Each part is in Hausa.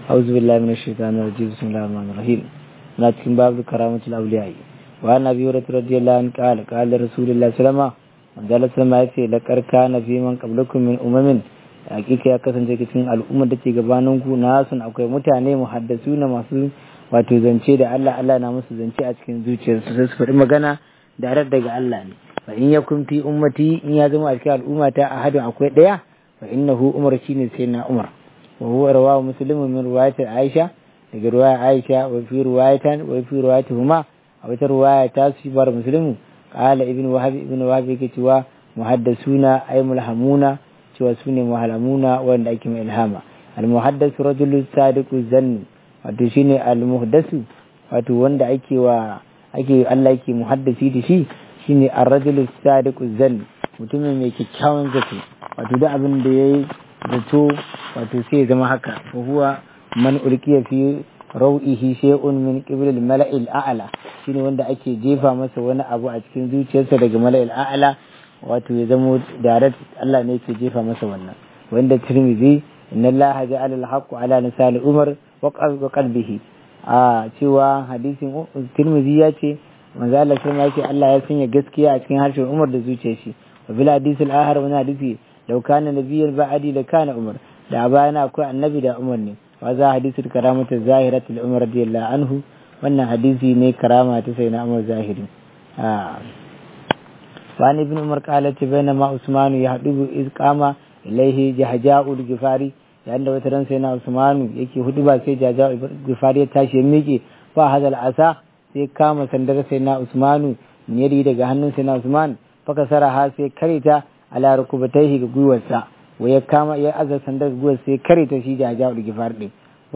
أعوذ بالله من الشيطان الرجيم بسم الله الرحمن الرحيم na cikin babu karamatul awliya wa nabi hurairah radiyallahu anhu qala qala rasulullahi sallallahu alaihi wasallam sallama yace la karka na fi man qablakum min umamin hakika ya kasance cikin al'ummar da ke gabanin ku nasun akwai mutane muhaddasu na masu wato zance da Allah Allah na musu zance a cikin zuciyarsu sai su faɗi magana da daga Allah ne fa in yakun fi ummati in ya zama a cikin al'ummata ahadun akwai daya fa innahu umar shine sai na umar wa huwa rawahu muslimun min riwayat aisha daga ruwaya aisha wa fi ruwayatan wa fi ruwayatuhuma a wata ruwaya ta su bar muslimu qala ibn wahab ibn wahab yake cewa muhaddasuna ay mulhamuna cewa sune muhallamuna wanda ake mai ilhama al muhaddasu rajulu sadiqu zanni wato shine al muhaddasu wato wanda ake wa ake Allah yake muhaddasi da shi shine ar rajulu sadiqu zanni mutumin mai kyakkyawan zato wato duk abin da yayi zato wato sai ya zama haka fa huwa man ulkiya fi rau'ihi shay'un min qibl al-mala'il a'la shine wanda ake jefa masa wani abu a cikin zuciyarsa daga mala'il a'la wato ya zamo direct Allah ne yake jefa masa wannan wanda Tirmidhi inna Allah ja'ala al-haqqu ala lisani Umar wa qalbihi a cewa hadisin Tirmidhi ya ce manzo Allah sai yake Allah ya sanya gaskiya a cikin harshen Umar da zuciyar shi wa bil hadith al-akhar wa hadisi law kana nabiyyan ba'di la kana Umar da bayana akwai annabi da Umar ne وهذا حديث الكرامة الزاهرة لعمر رضي الله عنه وأن حديثي ني كرامة سيدنا عمر زاهري آه. وعن ابن عمر قالت بينما عثمان يحدب إذ قام إليه جهجاء الجفاري لأن وترن سيدنا عثمان يكي هدبا سي جهجاء الجفاري تاشي ميكي فهذا العصا sai kama sandar sai na Usmanu min yadi daga hannun sai na Usman faka saraha sai karita ala rukubataihi ga gwiwarsa wa ya kama ya aza sandar guwar sai kare ta shi da jawo da gifar ɗin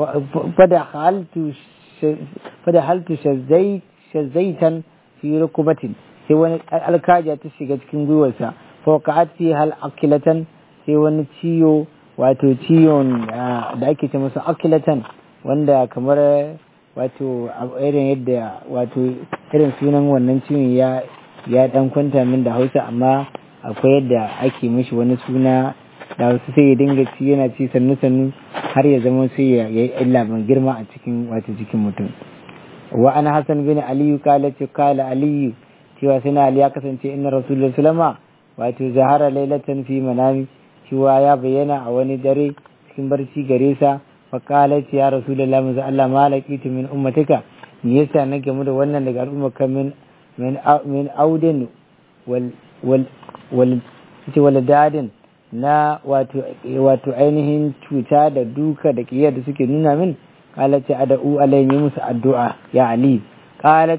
fada haltu shazzaitan fi rukubatin sai wani alkaja ta shiga cikin gwiwarsa fa ka'ati hal akilatan sai wani ciyo wato ciyon da ake ce masa akilatan wanda kamar wato irin yadda wato irin sunan wannan ciwon ya ya dan kwanta min da hausa amma akwai yadda ake mishi wani suna da wasu sai ya dinga ci yana ci sannu sannu har ya zama sai ya yi illa mai girma a cikin wato jikin mutum wa ana hasan bin aliyu kala ce kala aliyu cewa sai na ali ya kasance inna rasulullah sallama wato zahara lailatan fi manami cewa ya bayyana a wani dare cikin barci gare sa fa kala ce ya rasulullah manzo Allah malaki tu min ummatika me yasa na gamu da wannan daga al'ummar min min min audin wal wal wal wal dadin na wato ainihin cuta da duka da kiyar da suke nuna min qalat ad'u alayhi musu addu'a ya ali qalat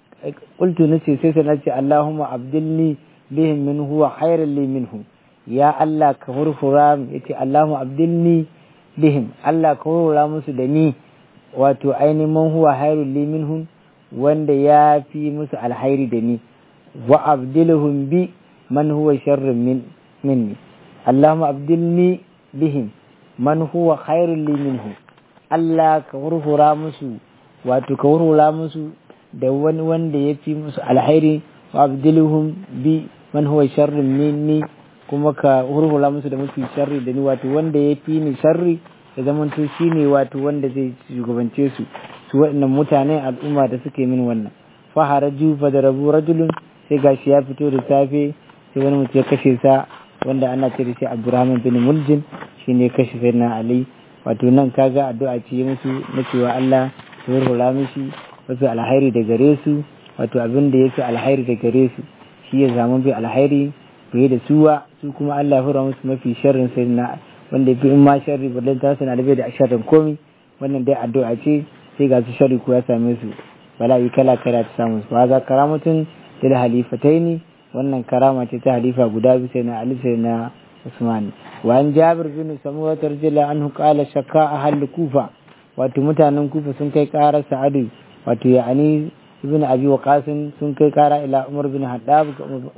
qultu nace sai sai nace allahumma abdilni bihim min huwa khairan li minhu ya allah ka hurfura yace allahumma abdilni bihim allah ka hurfura musu da ni wato ainihin man huwa khairun li minhum wanda ya fi musu alhairi da ni wa abdilhum bi man huwa sharrun min minni اللهم abdilni bihim man huwa khairul li minhu Allah ka hurhura musu wato ka hurhura musu da wani wanda ya fi musu alhairi wa abdilhum bi man huwa sharrun minni kuma ka hurhura musu da mafi sharri da ni wato wanda ya fi ni sharri ya zamanto shine wato wanda zai shugabance su su waɗannan mutane al'umma da suke min wannan fa haraju fa da rabu rajulun sai gashi ya fito da safe sai wani mutum ya kashe sa wanda ana ce da shi abdurrahman bin muljin shi ne kashe sai na ali wato nan kaga addu'a ce musu na cewa allah ya hurhura mishi wasu alhairi da gare su wato abin da ya fi alhairi da gare su shi ya zama bi alhairi fiye da suwa su kuma allah ya hura musu mafi sharrin sai na wanda ya fi in ma sharri ballan ta sana da bai da sharrin komi wannan dai addu'a ce sai ga su sharri ko ya same su bala'i kala kala ta samu su wa za karamatun da halifataini wannan karama ce ta halifa guda biyu sai na Ali sai na Usman wa an Jabir bin Samura tarjila anhu qala shakka ahal Kufa wato mutanen Kufa sun kai karar Sa'adu wato ya'ani ibn Abi Waqas sun kai kara ila Umar bin Haddab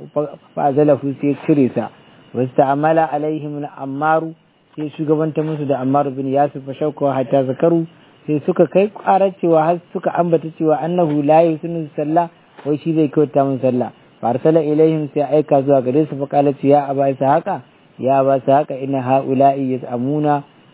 fa azalahu sai cire sa wasta'amala alaihim al-Ammar sai shugabanta musu da Ammar bin Yasir fa shauka hatta zakaru sai suka kai karar cewa har suka ambata cewa annahu la yusinu sallah wai shi zai kyauta mun sallah farsala ilaihim sai aika zuwa gare su faqalat ya aba haka ya ba haka ina haula'i yaz'amuna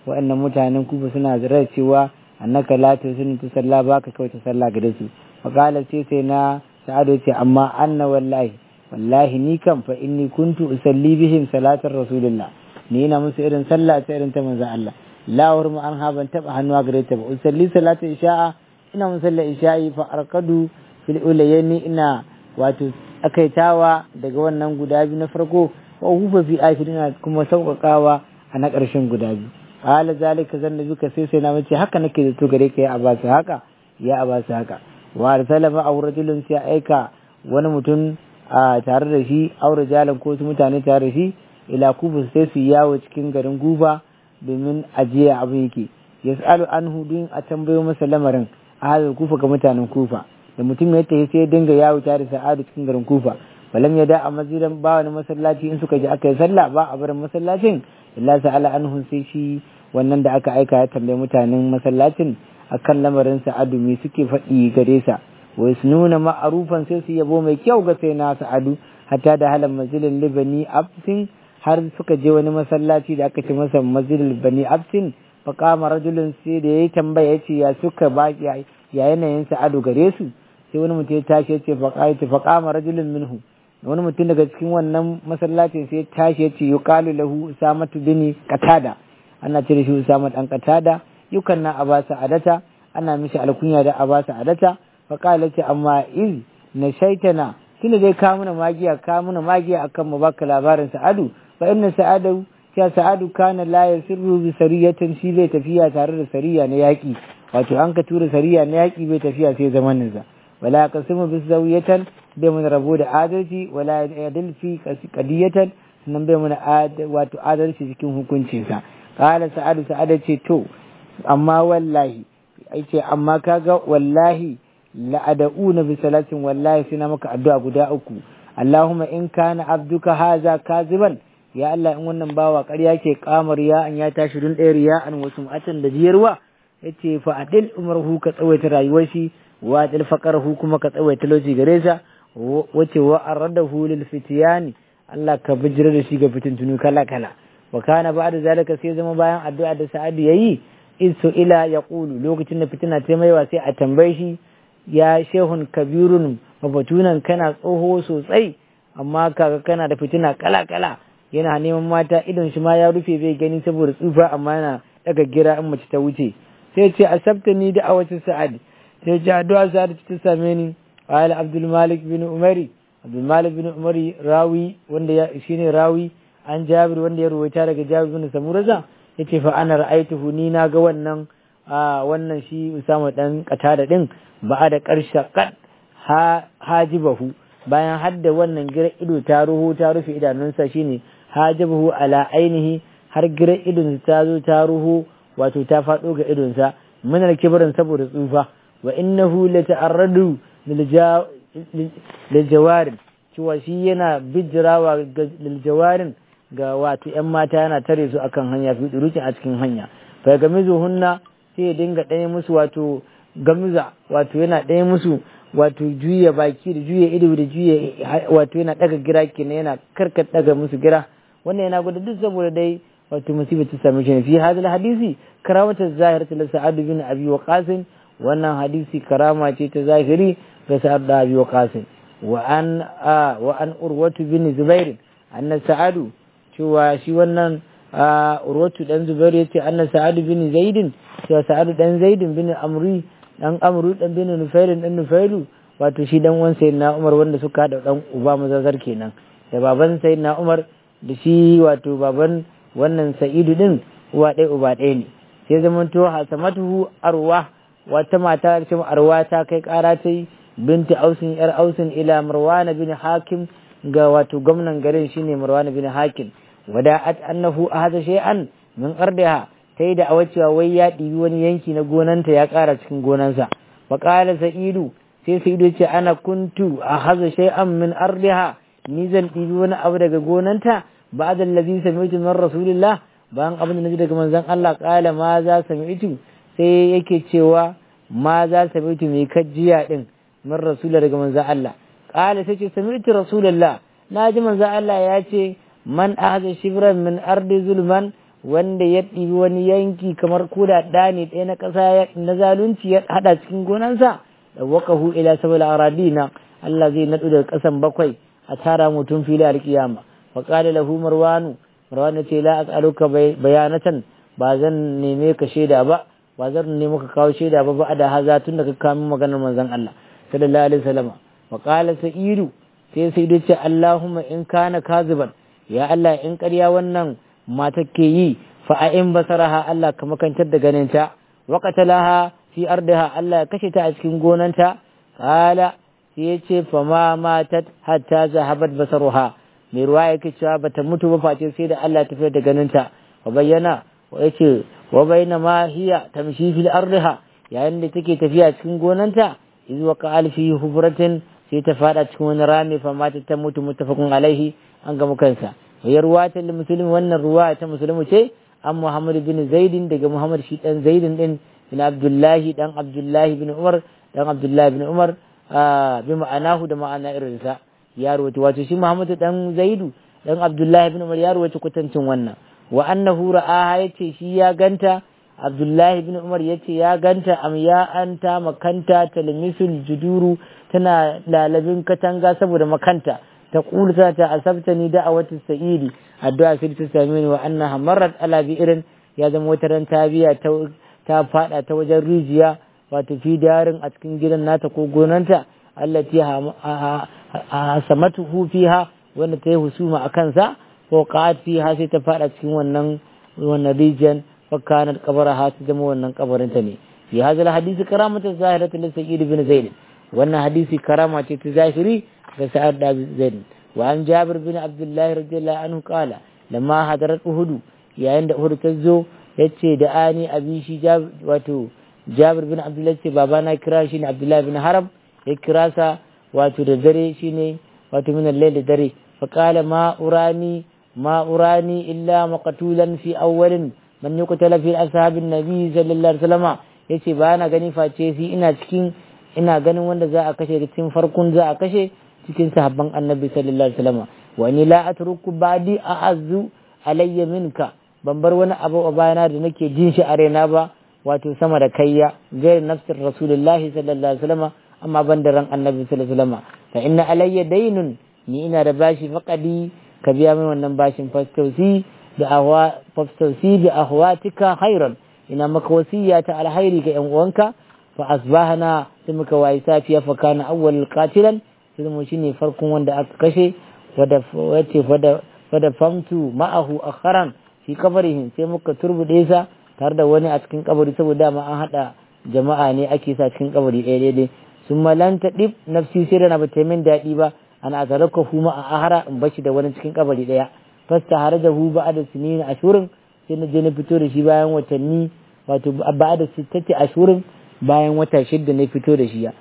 waɗannan mutanen kufa suna zirar cewa annaka la tusinu ta sallah baka kawai ta sallah gare su faqala sai sai na sa'adu ce amma anna wallahi wallahi ni kan fa inni kuntu usalli bihim salatar rasulullah ni ina musu irin sallah ta irin ta manzon Allah la hurmu an ha ban taba hannuwa gare ta ba usalli salatar isha'a ina mun sallar isha'i fa arkadu fil ulayni ina wato akaitawa daga wannan guda biyu na farko wa hufa fi akhirina kuma sauƙaƙawa a na ƙarshen guda biyu qala zalika zanna bika sai sai na mace haka nake da to gare ka ya abasu haka ya abasu haka wa arsala ma aw rajulun sai aika wani mutum a tare da shi aw rijalan ko su mutane tare da shi ila kubu sai su yawo cikin garin guba domin ajiya abin yake yas'alu anhu din a tambayo masa lamarin a hadal kufa ga mutanen kufa da mutum ya tafi sai ya dinga yawo tare da sa'adu cikin garin kufa balam ya da a masjidan ba wani masallaci in suka je aka yi sallah ba a barin masallacin illa sa'ala anhu sai shi wannan da aka aika ya tambayi mutanen masallacin akan lamarin sa'adu me suke faɗi gare sa wai su nuna ma'arufan sai su yabo mai kyau ga sai na sa'adu hatta da halan masjidin libani absin har suka je wani masallaci da aka ce masa masjidin bani absin faƙama rajulun sai da ya yi tambaya ya ce ya suka ba ya yanayin sa'adu gare su sai wani mutum ya tashi ya ce faƙama rajulun minhu wani mutum daga cikin wannan masallacin sai ya tashi ya ce yuqalu lahu usamatu bin qatada ana cire shi usama dan qatada yukan na abasa adata ana mishi alkunya da abasa adata faƙala ce amma iz na shaitana tunda dai ka muna magiya ka muna magiya akan mu baka labarin sa'adu fa inna sa'adu ya sa'adu kana la yasirru bi sariyatin shi zai tafiya tare da sariya na yaki wato an ka tura sariya na yaki bai tafiya sai zamanin sa wala qasimu bi zawiyatan bai mun rabo da adalci wala yadil fi qadiyatan nan bai mun wato adalci cikin hukuncin sa qala sa'adu sa'ada ce to amma wallahi ai ce amma kaga wallahi la'ada'una bi salatin wallahi sai na maka addu'a guda uku Allahumma in kana abduka haza kaziban ya Allah in wannan bawa ƙarya ke kamar ya an ya tashi dun ɗaya riya an wasu matan da jiyarwa yace fa adil umarhu ka tsawaita rayuwar shi wa adil faqarahu kuma ka tsawaita lokaci gare sa wace wa aradahu lil fitiyani Allah ka bijira da shi ga fitintunu kala kala wa kana ba'da zalika sai zama bayan addu'a da Sa'adu yayi isu ila yaqulu lokacin da fitina ta maiwa sai a tambaye shi ya shehun kabirun mabatunan kana tsoho sosai amma kaga kana da fitina kala kala yana neman mata idon shi ma ya rufe bai gani saboda tsufa amma yana daga gira in mace ta wuce sai ce asabta ni da awacin sa'ad sai ce addu'a sa'ad ta same ni qala abdul malik bin umari abdul malik bin umari rawi wanda ya shine rawi an jabir wanda ya ruwaita daga jabir bin samuraza yace fa ana ra'aituhu ni na ga wannan wannan shi usama dan katada din ba da karshe kad hajibahu bayan hadda wannan gira ido ta ruhu ta rufe idanunsa shine hajabahu ala ainihi har gira idon ta zo ta ruhu wato ta faɗo ga idonsa minar kibarin saboda tsufa wa innahu la ta'arradu lil jawarin cewa shi yana bijirawa lil jawarin ga wato yan mata yana tare su akan hanya fi durukin a cikin hanya fa ga hunna sai ya dinga ɗaya musu wato gamiza wato yana ɗaya musu wato juya baki da juya ido da juya wato yana ɗaga gira kenan yana karkar ɗaga musu gira wannan yana gwada duk saboda dai wato musibar ta same shi ne fi hadal hadisi karamatar zahir ta sa'ad bin abi waqas wannan hadisi karama ce ta zahiri ga sa'ad da abi waqas wa an wa an urwatu bin zubair anna sa'adu cewa shi wannan urwatu dan zubair yace anna sa'ad bin zaidin cewa sa'ad dan zaidin bin amri dan amru dan bin nufairin dan nufailu wato shi dan wan sayyidina umar wanda suka hada dan uba mazazar kenan da baban sayyidina umar da shi wato baban wannan sa'idu din uwa ɗaya uba ɗaya ne sai zamanto hasamatuhu arwa wata mata ce arwa ta kai ƙara ta yi binti ausin yar ausin ila marwana bin hakim ga wato gwamnan garin shine marwana bin hakim wada'at annahu ahada shay'an min ardiha ta yi da cewa wai ya ɗibi wani yanki na gonanta ya ƙara cikin gonansa wa ƙala sa'idu sai sa'idu ce ana kuntu a haza shay'an min ardiha ni zan ɗibi wani abu daga gonanta ba'da allazi sami'tu min rasulillah bayan abin da naji daga manzon Allah ƙala ma za sami'tu sai yake cewa ma za sami'tu mai kajiya din min rasulillah daga manzon Allah ƙala sai ce sami'tu rasulillah na ji manzon Allah ya ce man ahza shibran min ardi zulman wanda ya ɗibi wani yanki kamar koda ɗani ɗaya na ƙasa na zalunci ya haɗa cikin gonansa da waqahu ila sabil aradina Allah zai naɗu daga ƙasan bakwai a tara mutum fili alƙiyama fa qala lahu marwanu marwanu ce la as'aluka bayanatan ba zan neme ka shaida ba ba zan neme ka kawo shaida ba ba da haza tun da ka kawo maganar manzon Allah sallallahu alaihi wasallam wa qala sa'idu sai sai dace Allahumma in kana kaziban ya Allah in ƙarya wannan mata ke yi fa a in basaraha Allah ka makantar da ganinta wa qatalaha fi ardiha Allah ya kashe ta a cikin gonanta qala sai ya ce fa ma matat hatta zahabat basaruha mai ruwa yake cewa bata mutu ba face sai da Allah ya tafiyar da ganinta wa bayyana wa yace wa bayna ma hiya tamshi fil ardiha yayin da take tafiya cikin gonanta iz waqa alfi hufratin sai ta fada cikin wani rami fa mata ta mutu muttafaqun alaihi an ga kansa ya ruwa ta musulmi wannan ruwa ta musulmi ce an Muhammad bin Zaidin daga Muhammad shi dan Zaidin din bin Abdullahi dan Abdullahi bin Umar dan Abdullahi bin Umar bi ma'anahu da ma'ana irinsa ya ruwaci wato shi Muhammad dan Zaidu dan Abdullahi bin Umar ya ruwaci kwatancin wannan wa annahu ra'aha yace shi ya ganta Abdullahi bin Umar yace ya ganta am ya anta makanta talmisul juduru tana lalabin katanga saboda makanta ta kulta ta asabtani da'awatus sa'idi addu'a sai ta same ni wa annaha marrat ala bi'rin ya zama wata ran ta biya ta ta fada ta wajen rijiya wato fi darin a cikin gidan nata ko gonanta allati hasamatuhu fiha wanda ta yi husuma a kansa ko qa'at fiha sai ta fada cikin wannan wannan rijiyan fa kanat qabaraha ta zama wannan kabarinta ne fi hadal hadisi karamatu zahiratu li sa'id bin zaid wannan hadisi karama ce ta zahiri ga sa'ad da zaid wa an jabir bin abdullah radiyallahu anhu qala lamma hadarat uhud yayin da uhud ta zo yace da ani abi shi wato jabir bin abdullah ce baba na kira shi ne abdullah bin haram ya kira sa wato da dare shine wato min al da dare fa qala ma urani ma urani illa maqtulan fi awwalin man yuqtala fi ashabin nabi sallallahu alaihi wasallam yace ba na gani face shi ina cikin ina ganin wanda za a kashe cikin farkon za a kashe cikin sahabban annabi sallallahu alaihi wasallam wa ni la atruku ba'di a'azzu alayya minka ban bar wani abu a bayana da nake jin shi a raina ba wato sama da kayya gair nafsir rasulullahi sallallahu alaihi wasallam amma ban da ran annabi sallallahu alaihi wasallam fa inna alayya daynun ni ina da bashi faqadi ka biya min wannan bashin fastausi da ahwa fastausi bi ahwatika khairan ina maka wasiya ta alhairi ga yan uwanka fa asbahana sai muka wayi safiya fa kana awwal qatilan sai mu shine farkon wanda aka kashe wada wace wada wada famtu ma'ahu akharan fi kabarihin sai muka turbude sa tare da wani a cikin kabari saboda ma an hada jama'a ne ake sa cikin kabari ɗaya daidai sun malanta ɗib nafsi sai da na ba min daɗi ba ana azaraka huma a ahara in bashi da wani cikin kabari ɗaya fasta har da hu ba da sinin ashurin sai na je na fito da shi bayan watanni wato ba da sittati ashurin bayan wata shidda na fito da shi ya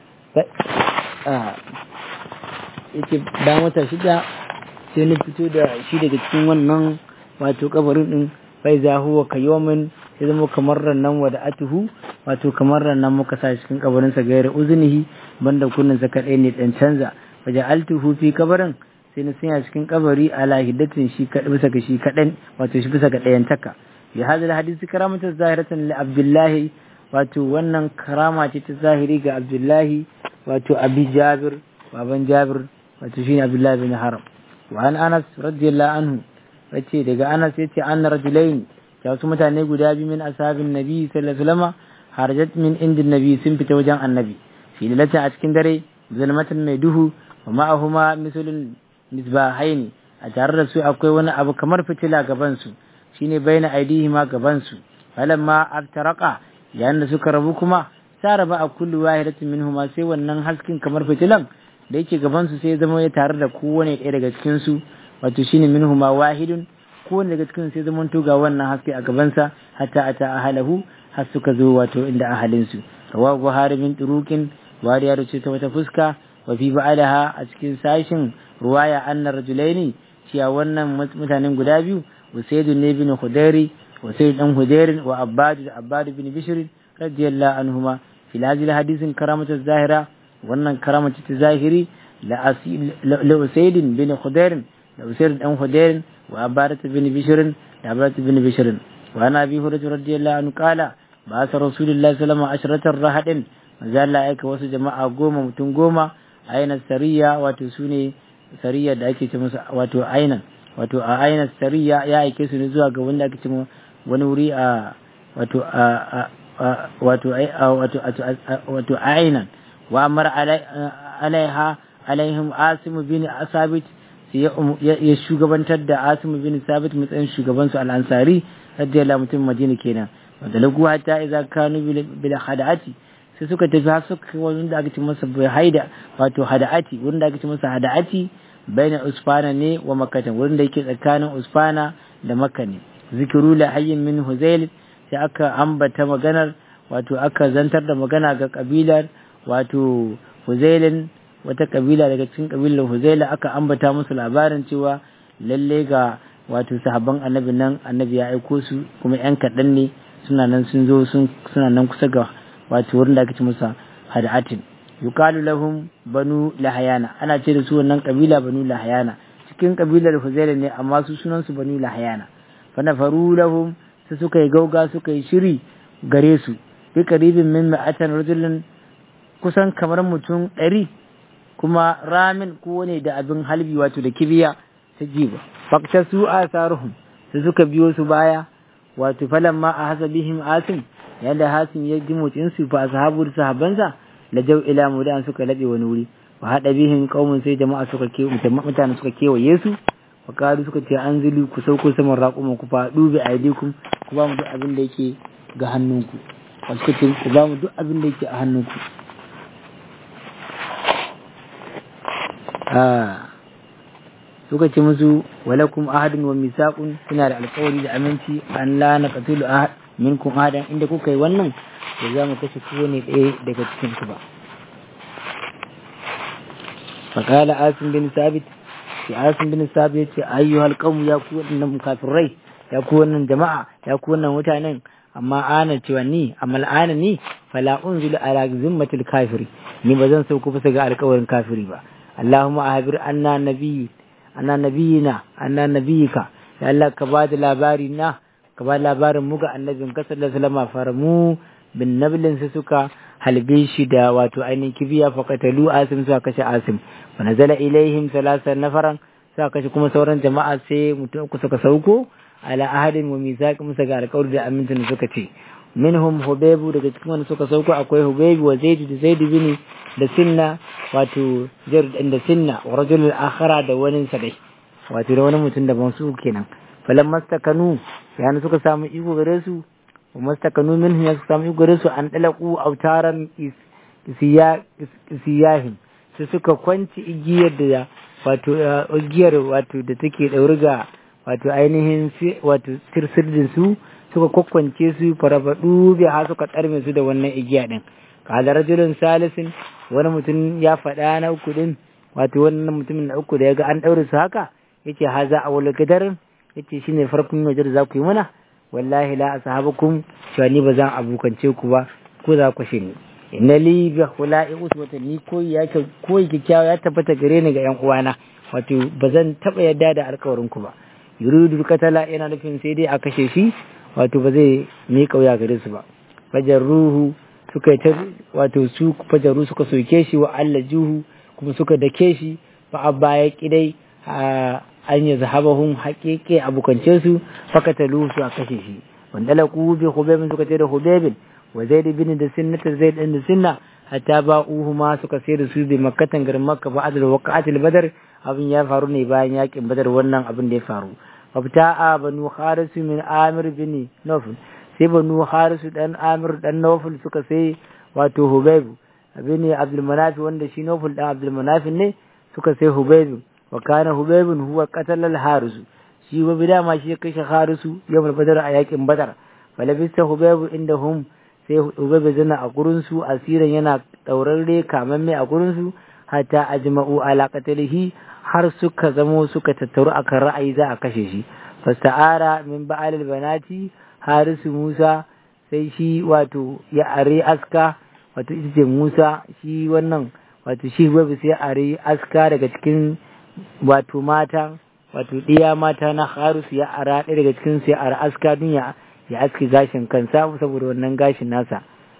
yake bayan wata shidda sai na fito da shi daga cikin wannan wato kabarin din bai za huwa kayomin sai zama kamar rannan wada atuhu wato kamar rannan muka sa cikin kabarin sa gaira uzunihi banda kunnin sa kadai ne dan canza waje altuhu fi kabarin sai na sanya cikin kabari ala hiddatin shi kadai bisa ga shi kadan wato shi bisa ga dayan taka ya hadal hadisi karamatu zahiratan li abdullahi wato wannan karama ce ta zahiri ga abdullahi wato abi jabir baban jabir wato shine abdullahi bin haram wa an anas radiyallahu anhu yace daga anas yace anna rajulain ya wasu mutane guda biyu min ashabin nabi sallallahu alaihi wasallam harajat min indin nabi sun fita wajen annabi fi lalatin a cikin dare zulmatan mai duhu wa ma'ahuma misalul misbahaini a tare da su akwai wani abu kamar fitila gaban su shine baina aidihima gaban su falamma aftaraqa yayin da suka rabu kuma saraba a kullu wahidatin minhuma sai wannan haskin kamar fitilan da yake gaban su sai zama ya tare da kowane ɗaya daga cikin su wato shine minhuma wahidun kowane daga cikin sai zama to ga wannan haske a gabansa hatta ata ahalahu har suka zo wato inda ahalin su rawahu buhari min turukin wari ya ruce ta wata fuska wa fi ba'alaha a cikin sashin ruwaya anna rajulaini cewa wannan mutanen guda biyu usaid ne bin khudairi usaid dan hudairin wa abbad da abbad bin bishr radiyallahu anhuma fi hadhihi hadisin karamatu zahira wannan karamatu ta zahiri la la usaid bin khudairin da usaid dan hudairin wa abbad bin bishr da abbad bin bishr wa na bi hurairu radiyallahu anhu qala ba sa rasulullahi sallallahu alaihi wasallam ashratar rahadin manzo Allah ya aika wasu jama'a goma mutum goma aina sariya wato sune sariya da ake ce musu wato ainan wato a aina sariya ya aike su ne zuwa ga wanda ake ce wani wuri a wato a wato wato wato ainan wa amara alaiha alaihim asimu bin asabit ya shugabantar da asimu bin sabit matsayin shugaban su al-ansari radiyallahu mutum madina kenan wanda lagu hatta idza kanu bil hada'ati sai suka tafi har suka wani da aka ce masa bai haida wato hada'ati wurin da aka ce masa hada'ati baina usfana ne wa makkata wurin da yake tsakanin usfana da makka ne zikiru la hayyin min huzail sai aka ambata maganar wato aka zantar da magana ga kabilar wato huzailin wata kabila daga cikin kabilar huzaila aka ambata musu labarin cewa lalle ga wato sahabban annabi nan annabi ya aiko su kuma yan kaɗan ne suna nan sun zo suna nan kusa ga wato wurin da aka ci musa had'atin yuqalu lahum banu lahayana ana ce da su wannan kabila banu lahayana cikin kabilar huzaila ne amma su sunan su banu lahayana fa nafaru lahum sai suka yi gauga suka yi shiri gare su bi qaribin min ma'atan rajulin kusan kamar mutum ɗari kuma ramin ko ne da abin halbi wato da kibiya ta jiba fakta su asaruhum sai suka biyo su baya wato falamma a hasabihim asim yadda hasim ya ji motsin su fa ashabu sahabansa la jaw ila mudan suka labe wani wuri wa hada bihim qaumun sai jama'a suka ke mutane suka kewaye su wa karu suka ce an zulu ku sauko saman raƙuma ku faɗu bi aidikum ku ba mu duk abin da yake ga hannunku wasu suka ce ku ba mu duk abin da yake a hannunku suka ce musu walakum ahadun wa misaqun suna da alƙawari da aminci an la naqtulu ahad minkum ahadan inda kuka yi wannan to za mu kashe kowane ɗaya daga cikin ku ba faqala asim bin sabit shi asim bin sabit yace ayyuhal qawm ya ku wannan kafirai ya ku wannan jama'a ya ku wannan mutanen amma ana cewa ni amma al'ana ni fala unzilu ala zimmatil kafiri ni ba zan sauko bisa ga alƙawarin kafiri ba Allahumma ahbir anna nabiyyi anna nabiyyina anna nabiyyika ya Allah ka ba da labari na ka ba labarin mu ga annabin ka sallallahu alaihi wasallam faramu bin nablin su suka halbe shi da wato ainihin kibiya faqatalu asim suka kashe asim wa nazala ilaihim salasa nafaran suka kashe kuma sauran jama'a sai mutum ku suka sauko ala ahadin wa misaq musa ga alƙawari da amincin suka ce minhum hubaibu daga cikin wanda suka sauko akwai hubaibu wa zaid da zaid bin da sinna wato jar da sinna wa rajul akhara da wani sa dai wato da wani mutum da ban su kenan falan mastakanu yana suka samu iko gare su wa mastakanu minhum ya samu iko gare su an dalaku autaran siyahin su suka kwanci igiyar da wato igiyar wato da take dauri ga wato ainihin wato sirsirdin su suka kwakwance su farabadu bi ha suka tsarme su da wannan igiya din kala rajulun salisin wani mutum ya faɗa na uku din wato wannan mutumin na uku da ya ga an ɗaure su haka yace haza a wala gadarin yace shine farkon waje da za ku yi mana wallahi la ashabukum cewa ni ba zan abokance ku ba ko za ku shi ni inna li bi khula'i uswatan ni koyi ya koyi kikkiawa ya tabbata gare ni ga yan uwana wato ba zan taba yadda da alƙawarin ku ba yuridu katala yana nufin sai dai a kashe shi wato ba zai mi kauya gare su ba fajar ruhu suka yi ta wato su fajaru suka soke shi wa Allah juhu kuma suka dake shi fa abba ya kidai an yi zahabahun haƙiƙe abokance su fakatalu su a kashe shi wanda laku bi hubebin suka ce da hubebin wa zaid bin da sinnata zaid din da sinna hatta ba uhu ma suka sai da su bi makkatan garin makka ba adal waqatil badar abin ya faru ne bayan yakin badar wannan abin da ya faru fabta'a banu haris min amir bin nawfal sai banu haris dan amir dan nawfal suka sai wato hubeb bin abdul manaf wanda shi nawfal dan abdul manaf ne suka sai hubeb wa kana hubeb huwa qatala al haris shi wa bida ma shi kashe harisu yawm badar a yakin badar falabista hubeb indahum sai hubeb zana a gurin su asiran yana daurarre kamamme a gurin su hatta ajma'u ala qatalihi har suka zamo suka tattaru akan ra'ayi za a kashe shi fasta'ara min ba'al banati harisu Musa sai shi wato ya are aska wato ita ce Musa shi wannan wato shi wabi sai are aska daga cikin wato mata wato ɗiya mata na harisu ya ara ɗaya daga cikin sai ara aska dun ya ya aske gashin kansa saboda wannan gashin nasa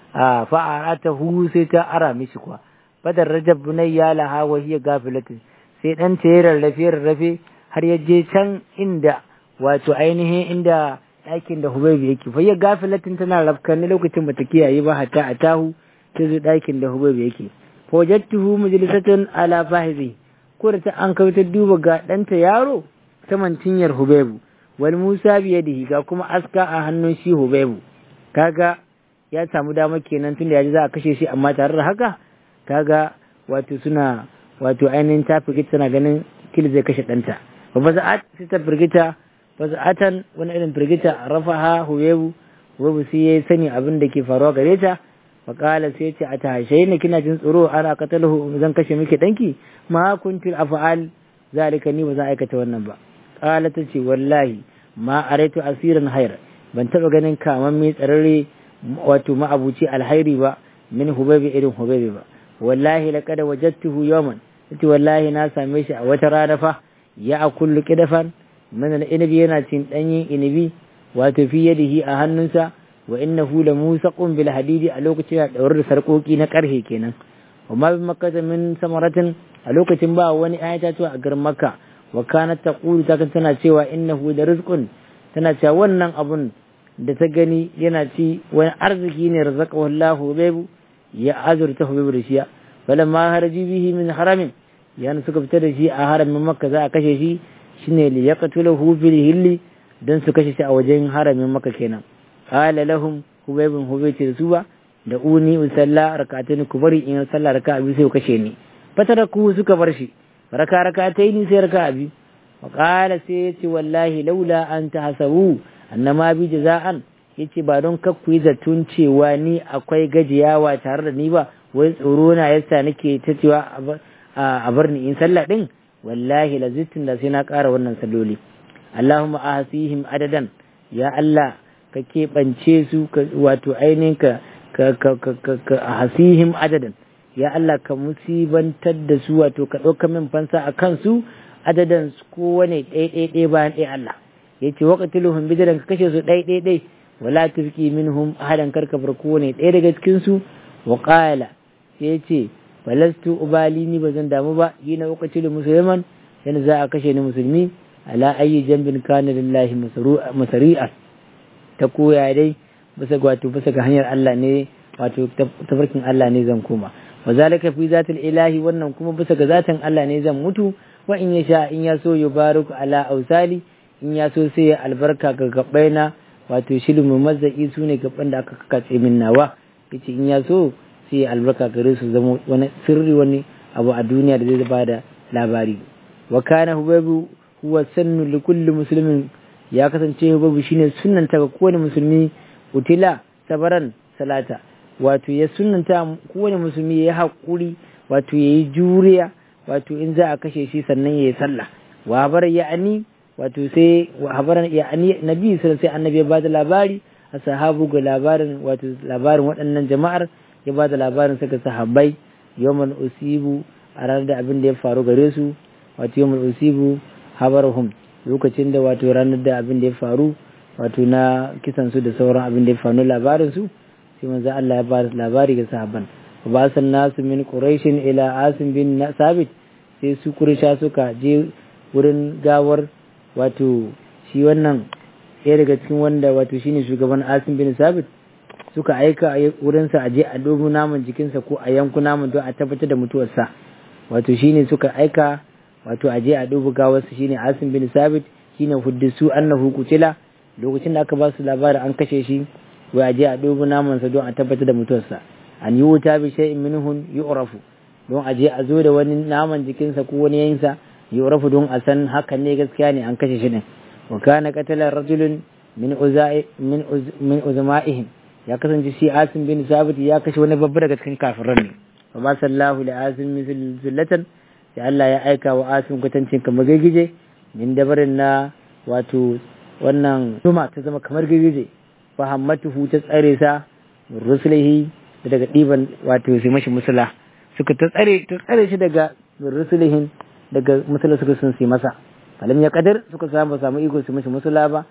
a fa'arata hu sai ta ara mishi kuwa badar rajab bunayya laha wa hiya gafilatin sai dan ta rarrafe rarrafe har ya je can inda wato ainihin inda ɗakin da Hubaibu yake fa ya gafilatin tana rafkan ne lokacin bata kiyaye ba hatta a tahu ta zo ɗakin da Hubaibu yake fa wajadtuhu majlisatan ala fahizi ko da ta an kai ta duba ga ɗanta yaro saman cinyar Hubaibu wal Musa biyadihi ga kuma aska a hannun shi Hubaibu kaga ya samu dama kenan tunda yaji za a kashe shi amma tare da haka kaga wato suna wato ainihin ta firgita tana ganin kil zai kashe ɗanta ba ba za'at sai ta firgita ba za'atan wani irin firgita rafaha Hubaibu Hubaibu sai ya sani abin da ke faruwa gare ta faƙala sai ce a tashe ni kina jin tsoro ana katalahu zan kashe miki ɗanki ma kuntil afa'al zalika ni ba zan aikata wannan ba ƙala ta ce wallahi ma araitu asirin hayar ban taɓa ganin kaman mai tsararre wato ma'abuci alhairi ba min hubabi irin hubabi ba wallahi laqad wajadtuhu yawman tace wallahi na same shi a wata rana fa ya akullu qidafan min al-inabi yana cin danyen inabi wato fi yadihi a hannunsa wa innahu la musaqun bil hadidi a lokacin da daure da sarkoki na karhe kenan amma bi makkata min samaratin a lokacin ba wani ayata to a garin makka wa kanat taqulu ta tana cewa innahu da rizqun tana cewa wannan abun da ta gani yana ci wani arziki ne razaqahu Allah hubaibu ya azurta hubaibu da shiya falamma haraji bihi min haramin yana suka fita da shi a haramin makka za a kashe shi shine li yaqtulahu fil hilli dan su kashe shi a wajen haramin makka kenan qala lahum hubaybun hubayci da su ba da uni usalla rak'atayn ku bari in sallah raka'a biyu sai ku kashe ni fataraku suka bar shi raka rak'atayn sai raka'a biyu wa qala sai yace wallahi laula an tahasabu annama bi jaza'an yace ba don kakku yi zatun cewa ni akwai gajiyawa tare da ni ba wai tsoro na yasa nake ta cewa a bar ni in sallah din wallahi lazittin da sai na ƙara wannan salloli Allahumma ahsihim adadan ya Allah ka keɓance su wato ainihin ka ka hasihim adadan ya Allah ka musibantar da su wato ka ɗauka min fansa a kansu adadan su kowane ɗaya bayan ɗaya Allah ya ce waƙatiluhum bidiran ka kashe su ɗaya ɗaya ɗaya wala tufki minhum ahadan karka bar kowane ɗaya daga cikin su wa qala sai ya ce falastu ubali ni ba zan damu ba yi na waƙatilu musulman yana za a kashe ni musulmi ala ayi jambin kana lillahi masari'a ta koya dai bisa wato bisa ga hanyar Allah ne wato tafarkin Allah ne zan koma wa zalika fi zatil ilahi wannan kuma bisa ga zatin Allah ne zan mutu wa in yasha in ya so yubarik ala ausali in ya so sai ya albarka ga gabbaina wato shilmu mazzaki su ne gaban da aka katse min nawa yace in ya so sai ya albarka gare su zama wani sirri wani abu a duniya da zai bada labari wa kana hubabu huwa sannu li kulli muslimin ya kasance hubabu shine sunnanta ga kowane musulmi utila sabaran salata wato ya sunnanta kowane musulmi ya haƙuri wato ya yi juriya wato in za a kashe shi sannan ya yi sallah wa habar ya'ani wato sai wa habar ya'ani nabi sallallahu sai annabi ya bada labari a sahabu ga labarin wato labarin waɗannan jama'ar ya bada labarin saka sahabbai yawman usibu a ranar da abin da ya faru gare su wato yawman usibu habarhum lokacin da wato ranar da abin da ya faru wato na kisan su da sauran abin da ya faru labarin su sai manzo Allah ya ba labari ga sahabban ba san nasu min quraishin ila asim bin sabit sai su quraisha suka je wurin gawar wato shi wannan ɗaya daga cikin wanda wato shine shugaban asim bin sabit suka aika wurinsa a je a dogo naman jikinsa ko a yanku naman don a tabbatar da mutuwarsa wato shine suka aika wato a je a dubu gawarsa shine asim bin sabit shine huddisu annahu kutila lokacin da aka ba su labarin an kashe shi wai a je a dubu namansa don a tabbatar da mutuwarsa an yi wuta bi shay'in minhun yu'rafu don a je a zo da wani naman jikinsa ko wani yayinsa yu'rafu don a san hakan ne gaskiya ne an kashe shi din wa kana qatala rajulun min uzai min min uzma'ihim ya kasance shi asim bin sabit ya kashe wani babba daga cikin kafiran ne fa ba sallahu li asim misl zullatan sai Allah ya aika wa asim kwatancin kamar gigije min dabarin na wato wannan zuma ta zama kamar gigije fa hammatuhu ta tsare sa rusulihi daga ɗiban wato sai mashi musula suka ta tsare ta tsare shi daga rusulihin daga musula suka sun sai masa falam ya kadar suka samu samu iko su mashi musula ba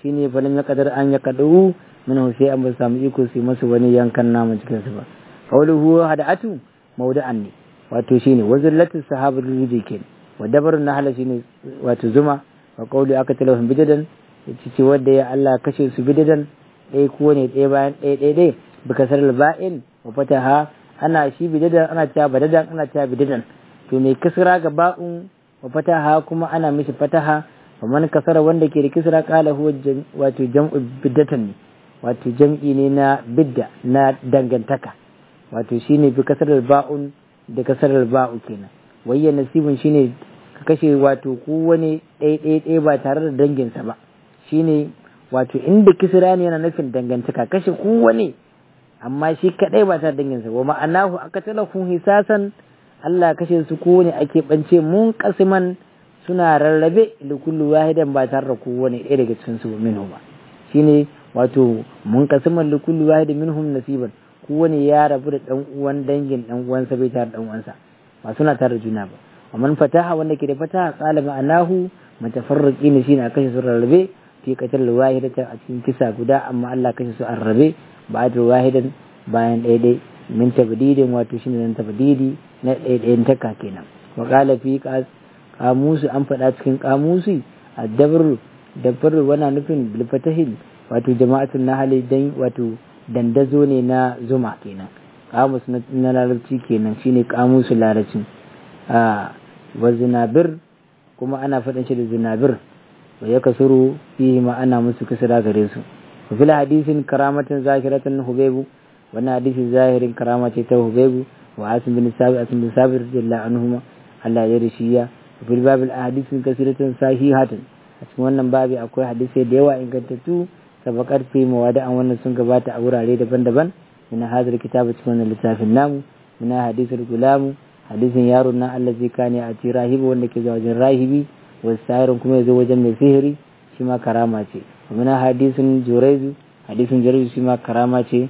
shine falin ya kadar an ya kadu min sai an ba samu iko su masu wani yankan naman cikin su ba qawluhu hada'atu mawda'an ne wato shine wazillatu sahabar rudi ke wa dabarun nahala shine wato zuma wa qawli aka talahum bidadan yace ce wanda ya Allah kashe su bidadan ɗaya ko ne ɗaya bayan ɗaya ɗaya ɗaya bi kasar ba'in wa fataha ana shi bidadan ana cewa badadan ana cewa bidadan to mai kasra ga ba'un wa fataha kuma ana mishi fataha wa man kasara wanda ke da kisra qala huwa wato jam'u biddatan ne wato jam'i ne na bidda na dangantaka wato shine bi kasar ba'un da kasar ba'u kenan wayya nasibin shine ka kashe wato kowane ɗaya ɗaya ɗaya ba tare da danginsa ba shine wato inda kisra ne yana nufin dangantaka kashe kowane amma shi kadai ba tare da danginsa wa ma'anahu aka talafun hisasan Allah kashe su kowane ake bance mun kasiman suna rarrabe da kullu wahidan ba tare da kowane ɗaya daga cikin su minhu ba shine wato mun kasiman da kullu wahidin minhum nasiban kowane ya rabu da dan uwan dangin dan uwansa bai tare da dan uwansa ba suna tare da juna ba amma fataha wanda ke da fataha qala ma'anahu mutafarriqin shine a kashe su rarrabe fi qatal wahidata a cikin kisa guda amma Allah kashe su an rabe ba da wahidan bayan ɗaya ɗaya min tabdidin wato shine nan tabdidi na ɗaya ɗayan taka kenan wa qala fi kamusu an faɗa cikin kamusi addabar dabbar wana nufin bil fatahil wato jama'atun nahali dan wato dandazo ne na zuma kenan kamus na larabci kenan shine kamusu larabci a wa zinabir kuma ana faɗin shi da zinabir wa ya kasuru fihi ma ana musu kasara gare su wa fil hadisin karamatin zakiratan hubaibu wannan hadisi zahirin karama ce ta hubaibu wa asim bin sabi asim bin sabi radiyallahu anhuma Allah ya rishiya wa fil babil ahadisin kasiratan sahihatin a cikin wannan babi akwai hadisai da yawa ingantattu sabakar fi mawada'an wannan sun gabata a wurare daban-daban min hadar kitabu cikin wannan littafin namu min hadisul gulamu hadisin yaron nan allazi kane a ci rahibi wanda ke zuwa wajen rahibi wasu sahirin kuma ya zo wajen mai sihiri shi ma karama ce min hadisin juraizu hadisin juraizu shi ma karama ce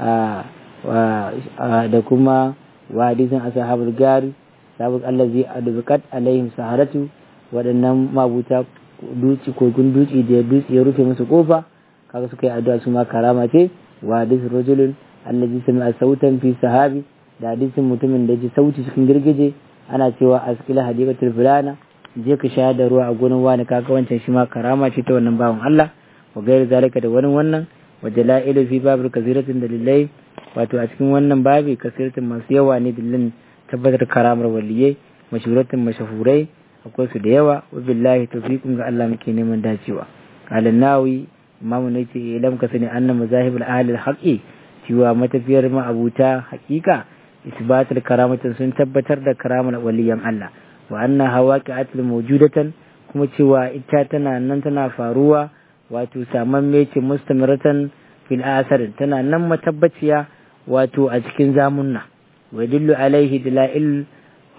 da kuma wa hadisin ashabul gari sabuk allazi adbukat alaihim saharatu waɗannan mabuta duci kogun duci da dutse ya rufe musu kofa kaga suka yi addu'a su ma karama ce wa hadisin rajulun allazi sami'a sautan fi sahabi da hadisin mutumin da ji sauti cikin girgije ana cewa askila hadiqatul fulana je ka sha da ruwa a gonan wani kaga wancan shi ma karama ce ta wannan bawan Allah wa gairi zalika da wani wannan wa jalailu fi babul kasiratin dalilai wato a cikin wannan babi kasiratin masu yawa ne dalilin tabbatar karamar waliyai mashhuratin mashahurai akwai su da yawa wa billahi tawfiqun ga Allah muke neman dacewa qala nawi imamu ne ce ilam ka sani anna mazahibul ahli al-haqi cewa matafiyar ma'abuta haƙiƙa isbatul karamatin sun tabbatar da karamar waliyan Allah wa anna hawaqi'atul mawjudatan kuma cewa ita tana nan tana faruwa wato saman mece mustamiratan fil asar tana nan matabbaciya wato a cikin zamunna wa dillu alaihi dalail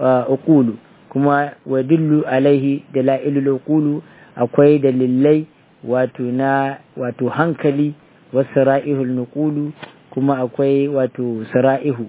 uqulu kuma wa dillu alaihi dalailul uqulu akwai dalilai wato na wato hankali wasu ra'ihul nuqulu kuma akwai wato sara'ihu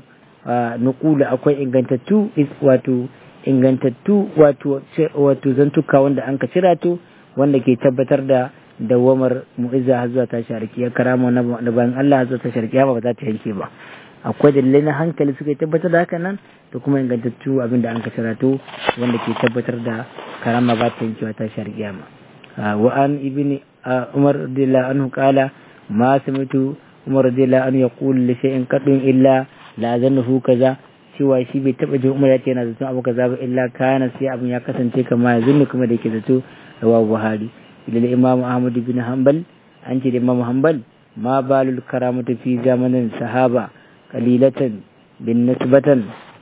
nuqulu akwai ingantattu wato ingantattu wato wato zantuka wanda an ka cira to wanda ke tabbatar da dawamar mu'izza har zuwa ta sharki ya karama na bayan Allah zuwa ta sharki ba za ta yanke ba akwai dalilai na hankali suka tabbatar da haka nan da kuma ingantattu abin da an ka cira to wanda ke tabbatar da karama ba ta yankewa ta sharki ma wa an ibni umar radiyallahu anhu qala ma samitu umar radiyallahu anhu yaqulu li shay'in qadun illa la zannahu kaza cewa shi bai taba jin umar ya ce yana zaton abu kaza ba illa kana sai abin ya kasance kama ya zunni kuma da yake zato rawa buhari ila imam ahmad bin hanbal an ce da imam hanbal ma balul karamatu fi zamanin sahaba qalilatan bin nisbatan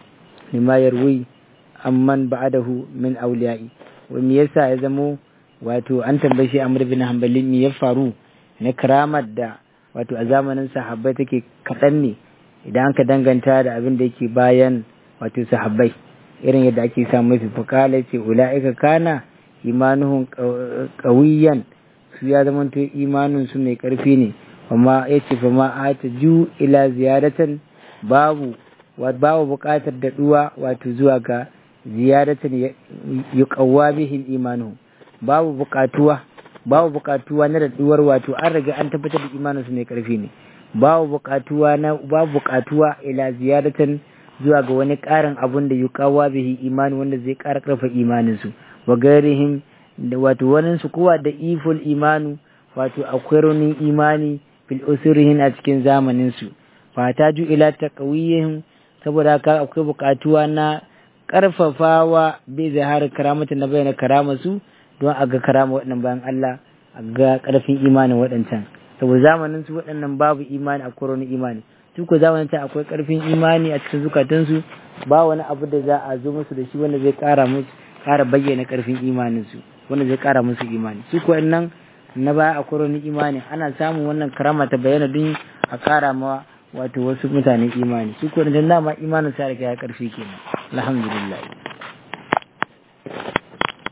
lima yarwi amman ba'dahu min awliya'i wa me yasa ya zamo wato an tambaye shi amr bin hanbali me ya faru na karamar da wato a zamanin sahabbai take kaɗan ne idan ka danganta da abin da yake bayan wato sahabbai irin yadda ake samu mafi fukala ce ula'ika kana imanuhun ƙawiyan su ya zama to imanin su mai ƙarfi ne amma ya ce fa ma ta ju ila ziyaratan babu babu buƙatar daɗuwa wato zuwa ga ziyaratan ya ƙawwa bihin imanuhu babu buƙatuwa babu buƙatuwa na daɗuwar wato an riga an tabbatar da imanin su mai ƙarfi ne babu buƙatuwa na babu buƙatuwa ila ziyaratan zuwa ga wani ƙarin abun da yuqawa bihi imani wanda zai ƙara ƙarfa imanin su wa gairihim da wato wani su kowa da iful imanu wato akwai raunin imani fil usurihin a cikin zamanin su fataju ila taqwiyihim saboda haka akwai buƙatuwa na ƙarfafawa bai zahar karamata na bayyana karama su don a ga karama waɗannan bayan Allah a ga ƙarfin imanin waɗancan saboda zamanin su waɗannan babu imani a koroni imani su ko zamanin ta akwai ƙarfin imani a cikin zukatansu ba wani abu da za a zo musu da shi wanda zai ƙara musu ƙara bayyana ƙarfin imanin su wanda zai ƙara musu imani su ko nan na baya a koroni imani ana samun wannan karama ta bayyana don a ƙara ma wato wasu mutane imani su ko da dama imanin sa riga ya ƙarfi kenan alhamdulillah